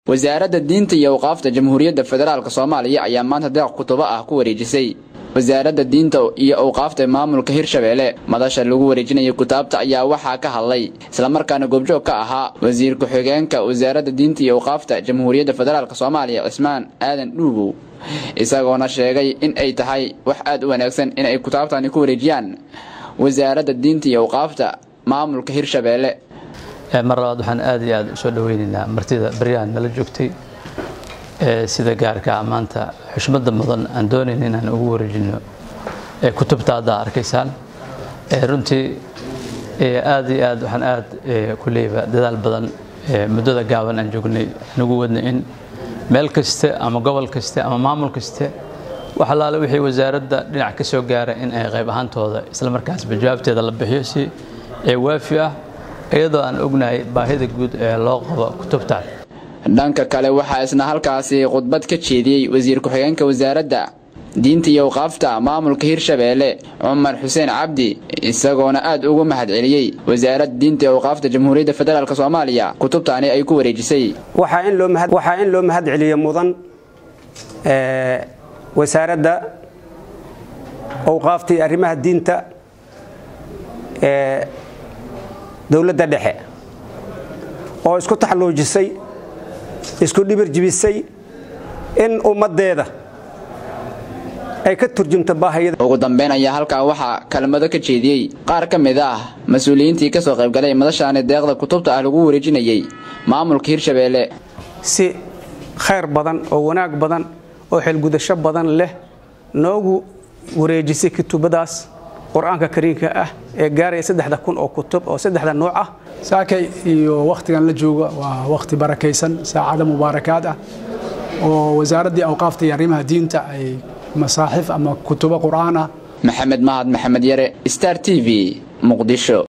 wasaaradda diinta iyo awqaafta jamhuuriyadda federaalk soomaaliya ayaa maanta deeq kutubo ah ku wareejisay wasaaradda diinta iyo awqaafta maamulka hirshabeelle madasha lagu wareejinaya kutaabta ayaa waxaa ka hadlay islamarkaana goobjoog ka ahaa wasiir ku-xigeenka wasaaradda diinta iyo awqaafta jamhuuriyadda federaalk soomaaliya cismaan aadan dhuugow isagoona sheegay in ay tahay wax aad u wanaagsan in ay kutaabtani ku wareejiyaan wasaaradda diinta iyo awqaafta maamulka hirshabeelle mar labaad waxaan aad iyo aad usoo dhaweynaynaa martida baryahan nala joogtay sida gaarka maanta xushmada mudan aan doonayna inaan ugu wareejino kutubta hadda arkaysaan runtii aad iyo aad waxaan aad kuleyba dadaal badan muddada gaaban aan joognay anugu wadna in meel kaste ama gobol kaste ama maamul kaste wax allaale wixii wasaaradda dhinac ka soo gaara in ay qayb ahaantooda islamarkaasba jawaabteeda la bixiyo si waafi ah iyadoo aan ognahay baahida guud ee loo qabo kutubtan dhanka kale waxaa isna halkaasi khudbad ka jeediyey wasiir ku-xigeenka wasaaradda diinta iyo awqaafta maamulka hirshabeelle cumar xuseen cabdi isagoona aad ugu mahad celiyey wasaaradda diinta iyo awqaafta jamhuuriyadda federaalk soomaaliya kutubtaani ay ku wareejisay waxaa in loo mahad celiyo mudan wasaaradda awqaafta iyo arrimaha diinta ee dowladda dhexe oo isku taxalluujisay isku dhibir jibisay in ummaddeeda ay ka turjumto baahiyada ugu dambeyn ayaa halkaa waxaa kelmado ka jeediyey qaar ka mid ah mas-uuliyiintii ka soo qaybgalay madashaani deeqda kutubta ah lagu wareejinayey maamulka hirshabeelle si khayr badan oo wanaag badan oo xilgudasho badan leh noogu wareejisay kutubadaas qur-aanka kariimka ah ee gaaraya saddexda kun oo kutub oo saddexda nooc ah saakay iyo wakhtigan la jooga waa wakhti barakaysan saacado mubaarakaad ah oo wasaaraddii awqaafta iyo arrimaha diinta ay masaaxif ama kutubo qur'aan ah maxamed mahad maxamed yare star t v muqdisho